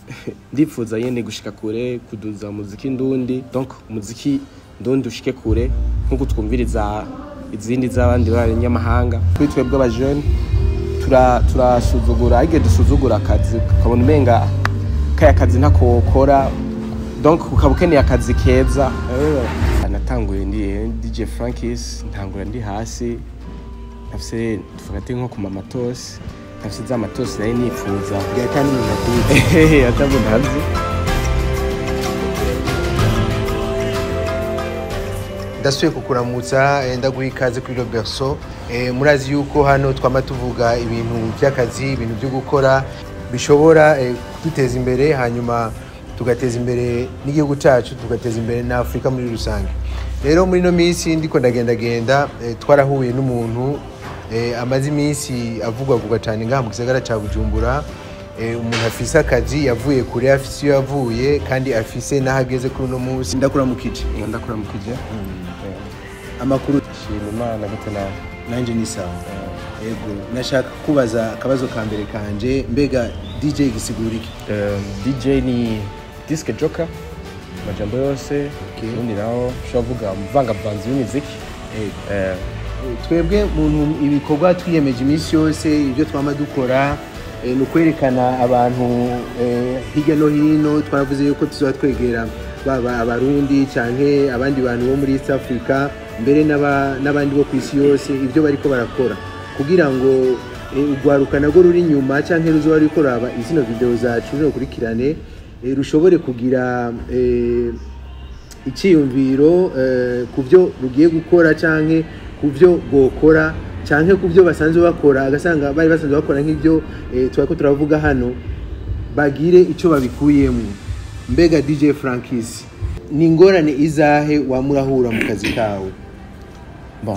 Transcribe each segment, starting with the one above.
ndifuza nyene gushika kure kuduza umuziki ndundi donc umuziki ndundi ushike kure nkuko twumviriza izindi z'abandi b'abanyamahanga kuri twebwe abajene tura- turasuzugura ariko dusuzugura akazi ukabona umenga kaya kazi ntakokora donc ukaba ukeneye akazi keza Eh, natanguye ndi DJ Frankis ntangura ndi hasi nafise tufate nko ku mamatosi nafise za matosi nari nifuza byatani umuntu akuzi atabu ntazi ndasuye kukuramutsa eh, ndaguha ikaze kuri roberso Eh, murazi yuko hano twama tuvuga ibintu by'akazi ibintu byo gukora bishobora eh, kuduteza imbere hanyuma tugateza imbere n'igihugu cyacu tugateza imbere na afurika muri rusange rero muri ino minsi ndiko ndagendagenda eh, twarahuye n'umuntu eh, amaze iminsi avugwavugwa cyane ngaha mu gisagara cya bujumbura Eh, umuntu afise akazi yavuye kure afise iyo yavuye kandi afise n'aho ageze kuri uno munsi ndakuramukije ndakura mu kije amakuru shima imana gute nawe nanjye ni sawa yego nashaka kubaza akabazo ka mbere kanje mbega dj gisigura iki Um, dj ni disque joker amajambo yose Okay. ubundi naho ushobora kuvuga umuvangavanzi w'imiziki Eh, twebwe muntu ibikorwa twiyemeje iminsi yose ibyo twama dukora eh, ni ukwerekana abantu eh, hirya no hino twaravuze yuko tuzaba twegera baba abarundi canke abandi bantu bo muri east africa mbere n'aba- n'abandi bo ku isi yose ibyo bariko barakora kugira ngo eh, urwaruka narwo ruri inyuma canke ruzoba ruriko raba izino video zacu rukurikirane eh, rushobore kugira eh, icyiyumviro eh, ku byo rugiye gukora canke ku byo bwokora canke ku byo basanzwe bakora agasanga bari basanzwe bakora nk'ibyo eh, turako turavuga hano bagire icyo babikuyemo mbega dj frankis ni ingorane izahe wamurahura mu kazi kawe bon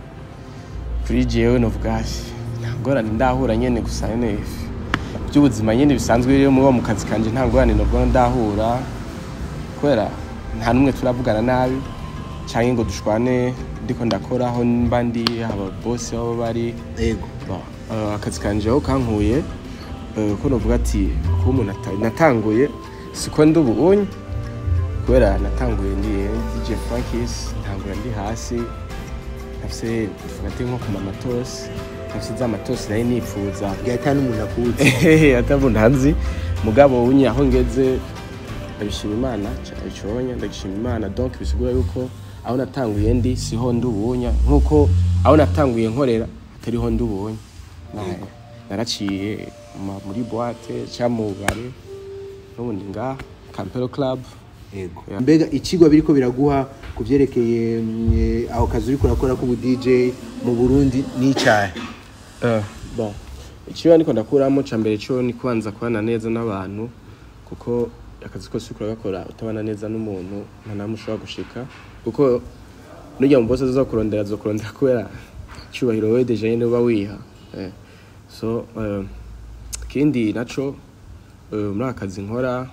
kuri jewe novuga ati, nta ngorane ndahura nyene gusa nyene by'ubuzima nyene bisanzwe rero muba mu kazi kanje nta ngorane novuga ndahura kubera nta n'umwe turavugana nabi canke ngo dushwane ndiko ndakora aho mba ndi aba bosi aho bari yego Bon, eh, akazi kanje aho kankuye eh, ko novuga ati kuba umuntu ata- natanguye siko ndi ubunye kubera natanguye ndi DJ Frankis ntangura ndi hasi nafise tufate nko ku mamatosi nafise za matosi nari nifuza byahita n'umuntu akuzi atabu ntazi mugabo unye aho ngeze ndabishima imana iconya ndagishima imana donc bisigura yuko aho natanguye ndi siho ndi ubunya nkuko aho natanguye nkorera atariho ndi ubunya Na- naraciye ma- muri boite cyangwa mu bare n'ubundi ngaha campero club yego Yeah. mbega ikigwa biriko biraguha ku byerekeye mm, eh, aho kazi uriko urakora k'ubu dj mu burundi n'icyahe Eh, bon ikiba niko ndakuramo ca mbere cyo ni kubanza kubana neza n'abantu kuko akazi kose uriko uragakora utabana neza n'umuntu nta namwe ushobora gushika kuko nujya mu bose azokurondera azokurondera kubera cyubahiro wewe deja nyene uba wiha eh. so eh, ikindi naco eh, muri aka kazi nkora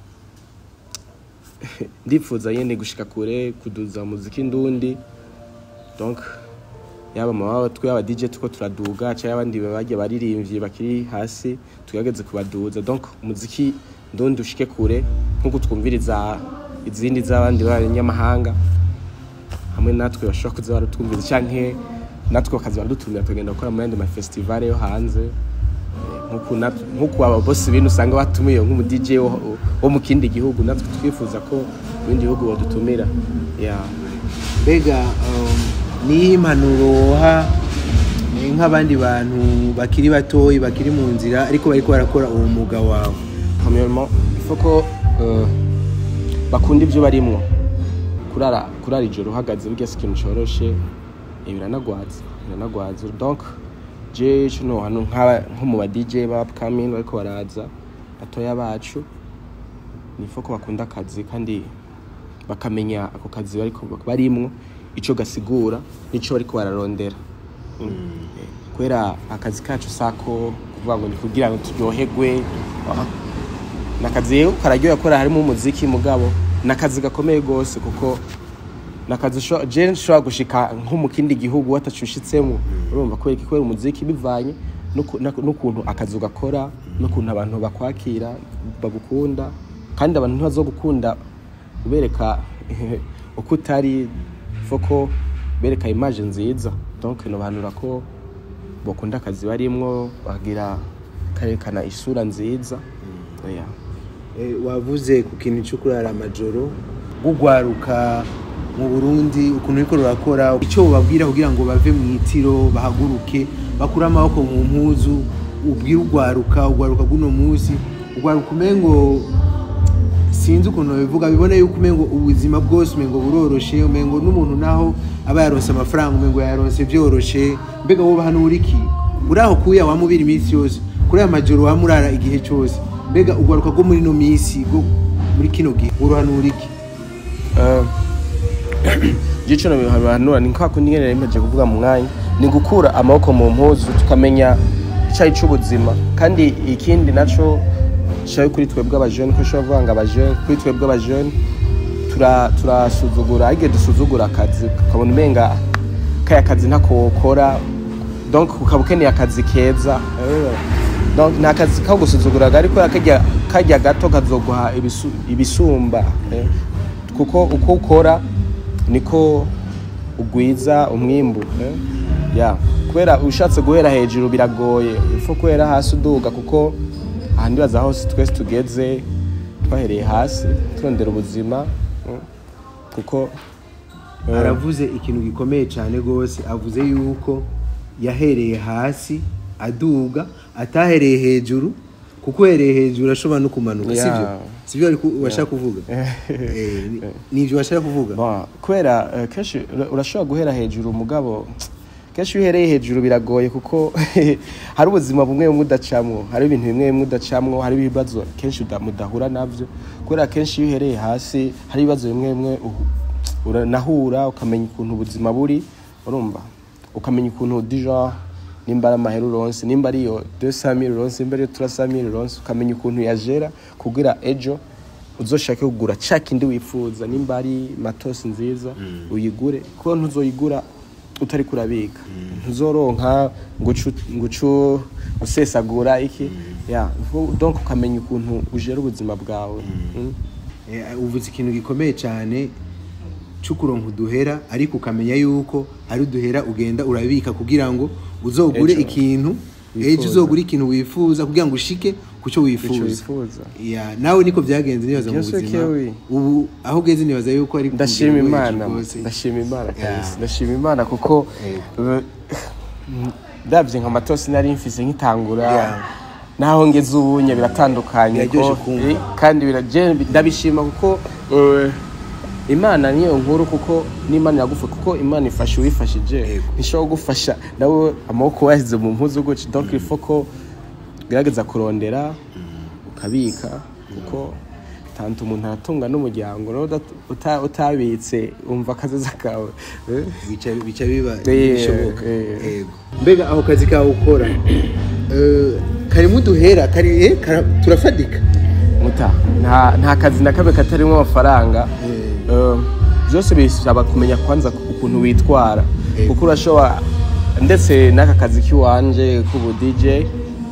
ndifuza nyene gushika kure kuduza umuziki ndundi donc yaba mu baba twe aba DJ tuko turaduga cyangwa abandi bagiye baririmbyi bakiri hasi tugerageze kubaduza donc umuziki ndundi ushike kure nkuko twumviriza izindi z'abandi b'abanyamahanga hamwe natwe bashobora kuza baratwumviriza canke natwe bakaza baradutumira tugenda gukora mu yandi mafestivale yo hanze Eh, nkuko nat- nkuko aba bosi bino usanga batumiye nk'umu DJ wo, wo mu kindi gihugu natwe twifuza ko ibindi bihugu badutumira yeah. mbega um, niyihe impanuro woha eh, nk'abandi bantu bakiri batoyi bakiri mu nzira ariko bariko barakora uwo mwuga wawe premièrement il faut ko euh, bakunda ibyo barimwo kurara kurara ijoro uhagaze burya si ikintu coroshe eh, biranagwaza biranagwaza donc je kino hano nk'aba- nko mu ba DJ ba upcoming bariko baraza batoya bacu ni faut ko bakunda akazi kandi bakamenya ako kazi bariko barimwo ico gasigura nico bariko bararondera Mm. Eh, kubera akazi kacu sako kuvuga ngo ni kugira ngo turyoherwe Ah. ni akazi rero kararyoha kubera harimo umuziki mugabo ni akazi gakomeye rwose kuko ni akazi usho- je nshobora gushika nko mu kindi gihugu watacushitsemo urumva kubera iki kubera umuziki bivanye n'uku- n'uku- n'ukuntu akazi ugakora n'ukuntu abantu bakwakira bagukunda kandi abantu ntibazogukunda ubereka uko utari foko bereka imaje nziza donc nobanura ko bakunda akazi barimwo bagira karekana isura nziza yeah. Eh, wavuze ku kintu cyo kurara amajoro gugwaruka mu Burundi ukuntu uriko rurakora icyo ubabwira kugira ngo bave mu itiro bahaguruke bakure amaboko mu mpuzu ubwire ugwaruka ugwaruka guno munsi ugwaruka umengo sinzi ukuntu bivuga bibona yuko umengo ubuzima bwose umengo buroroshe umengo n'umuntu naho aba yaronse amafaranga umengo yaronse byoroshe mbega wowe hano uriki uri aho kuya wamubira iminsi yose kuri aya majoro wamurara igihe cyose mbega ugwaruka rwo muri ino minsi rwo muri kino gihe uri hano uriki gico nabihanura ni kwa kundi nyene nimeje kuvuga mu mwanya ni gukura amaboko mu mpuzu tukamenya icyayi c'ubuzima kandi ikindi naco cyayo kuri twebwe abajene ko ushobora kuvuga ngo abajene kuri twebwe abajene tura- turasuzugura ariko dusuzugura akazi ukabona umenga kaya kazi ntako wokora donc ukaba ukeneye akazi keza Eh, donc ni akazi ko gusuzuguraga ariko karya karya gato kazoguha ibisu- ibisumba eh. kuko uko ukora niko ugwiza umwimbu eh. ya kubera ushatse guhera hejuru biragoye upfa guhera hasi uduga kuko ahandi baza hose twese tugeze twahereye hasi turondera ubuzima mm. kuko eh, aravuze ikintu gikomeye cyane rwose avuze yuko yahereye hasi aduga atahereye hejuru kuko uhereye hejuru ashobora no kumanuka Yeah. sibyo sibyo ariko washaka kuvuga Eh, ni- nivyo washaka kuvuga Bon, kubera eh, kenshi ura- urashobora guhera hejuru umugabo kenshi iyo uhereye hejuru biragoye kuko hari ubuzima bumwe bumwe udacamwo hari ibintu bimwe bimwe udacamwo hari ibibazo kenshi uda- mudahura navyo kubera kenshi iyo uhereye hasi hari ibibazo bimwe bimwe uhu- uranahura ukamenya ukuntu ubuzima buri urumva ukamenya ukuntu dijon nimba ari amahera uronse nimba ari iyo 200000 uronse nimba ari iyo 300000 uronse ukamenya ukuntu yajera kugira ejo uzoshake kugura ca kindi wifuza nimba ari matosi nziza uyigure kuko ntuzoyigura utari kurabika ntuzoronka ngucu ngucu usesagura iki ya fu- donc ukamenya ukuntu ujera ubuzima bwawe Mm. Eh, uvuze ikintu gikomeye cyane cy'ukuronka uduhera ariko ukamenya yuko hari uduhera ugenda urabika kugira ngo uzogure Ejo. ikintu Wifuza. ejo uzogure ikintu wifuza kugira ngo ushike ku cyo Ico wifuza wifuza Ya, nawe niko byagenze nibaza mu Bien sûr buzima que oui. ubu aho ugeze nibaza yuko ari ku ndashima rugero rwo imana hejuru rwose. ndashima imana Yeah. kabisa ndashima imana kuko eh, ndabye nka matosi nari mfise nkitangura Yeah. naho ngeze ubunye biratandukanye Biraryoshe ko- kumva. eh, kandi biraje- ndabishima kuko eh, imana niyo nkuru kuko n'imana iragufa kuko imana ifasha uwifashije Yego. ntishobora kugufasha nawe amaboko wayashyize mu mpuzu gutya donc il faut ko ugerageza kurondera ukabika kuko tanto umuntu aratunga n'umuryango nawe udat- uta- utabitse umva akazoza kawe eh? bica bica biba Eh, bishoboka eh. Yego. mbega aho kazi kawe ukora eh, karimo uduhera kari eh, kara- turafadika muta nta nta kazi na kamwe katarimo amafaranga Eh, byose bisaba kumenya kwanza ukuntu witwara Eh. kuko urashobora ndetse n'aka kazi k'iwanje k'ubu DJ eh,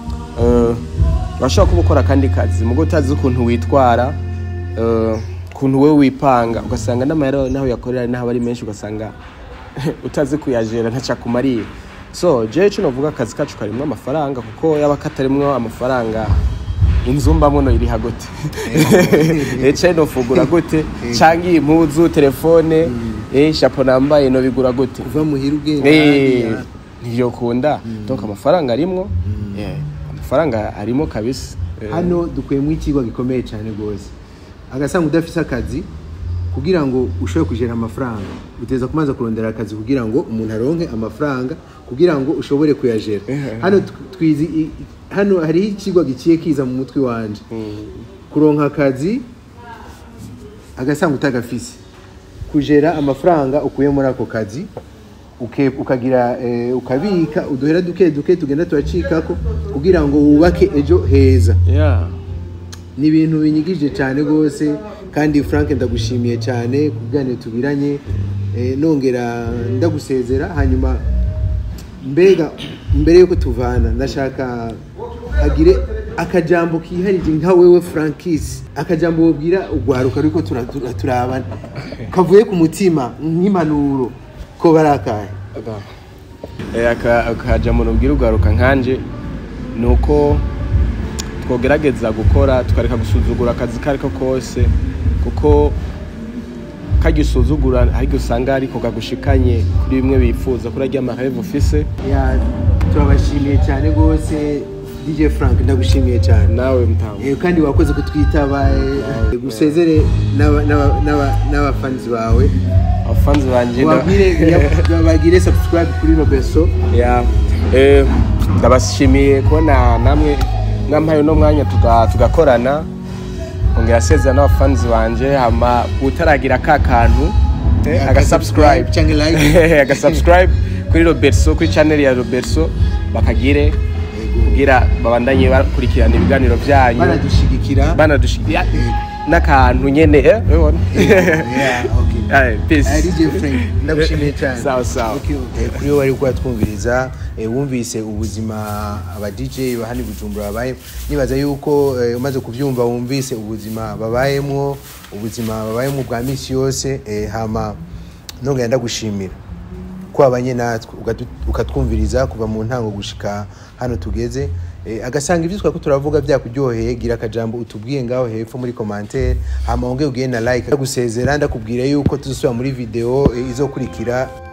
urashobora kuba ukora akandi kazi mugo utazi ukuntu witwara eh, ukuntu wowe wipanga ugasanga n'amahera naho yakorera naho ari menshi ugasanga utazi kuyajera ntacyo akumariye so jewe icyo navuga akazi kacu karimo amafaranga kuko yaba katarimwo amafaranga inzu mbamo no iriha gute ece nofugura gute canke iyi impuzu telefone eh shapo nambaye no bigura gute kuva muhira ugenda Eh, hariya. ntiyokunda donc amafaranga arimwo Eh, amafaranga arimo kabisa Eh, hano dukuyemo ikigo gikomeye cyane rwose agasanga udafise akazi kugira ngo ushobore kujera amafaranga uteza kubanza kurondera akazi kugira ngo umuntu aronke amafaranga kugira ngo ushobore kuyajera hano tw- twizi i- i- hano hariho ikigo giciye kiza mu mutwe wanje kuronka akazi agasanga utagafise kujera amafaranga ukuye muri ako kazi uke- ukagira eh, ukabika uduhera duke duke tugenda turacikako kugira ngo wubake ejo heza yeah ni ibintu binyigije cyane rwose kandi frank ndagushimiye cyane ku biganiro tubiranye eh, nongera ndagusezera hanyuma mbega mbere yuko tuvana ndashaka hagire akajambo kiharije nka wewe frankis akajambo wobwira ugwaruka ariko tura- tura- turabana kavuye ku mutima nk'impanuro ko bari akahe Eh, aka- akajambo nubwira ugaruka nkanje ni uko twogerageza gukora tukareka gusuzugura akazi ko ariko kose kuko karya usuzugura ariko usanga ariko kagushikanye kuri bimwe bifuza kuri arya mareve ufise Ya, turabashimiye cyane rwose dj frank ndagushimiye cyane nawe mtamu Eh, kandi wakoze kutwitaba eh, gusezere n'aba- n'aba- n'aba- n'abafanzi bawe abafanzi banje nda- Wabwire- bagire subscribe kuri robeso Ya, eh, ndabashimiye kubona namwe mwampaye uno mwanya tuga- tugakorana ongera asezera n'abafanzi banje hama utaragira ka kantu eh, agasubscribe cyangwa like agasubscribe kuri robertso kuri channel ya robertso bakagire Yego. kugira babandanye bakurikirana ibiganiro byanyu banadushigikira banadushikira n'akantu nyene eh, urabona? Yeah, okay. Aye, peace. Eh, DJ Frank ndagushimiye cyane Sawa, sawa. Okay, okay. Eh, kuri wowe ariko twumviriza wumvise ubuzima aba DJ bahani Bujumbura babaye nibaza yuko eh, umaze kubyumva wumvise ubuzima babayemwo ubuzima babayemo bwa misi yose eh, hama nongera ndagushimira ko wabanye natwe ukatu- ukatwumviriza kuva mu ntango gushika hano tugeze Eh, agasanga ibyo twako turavuga byakuryoheye gira akajambo utubwiye ngaho hepfo muri commentaire hama wongeye ugiye na like ndagusezera ndakubwira yuko tuzosubira muri video eh, izokurikira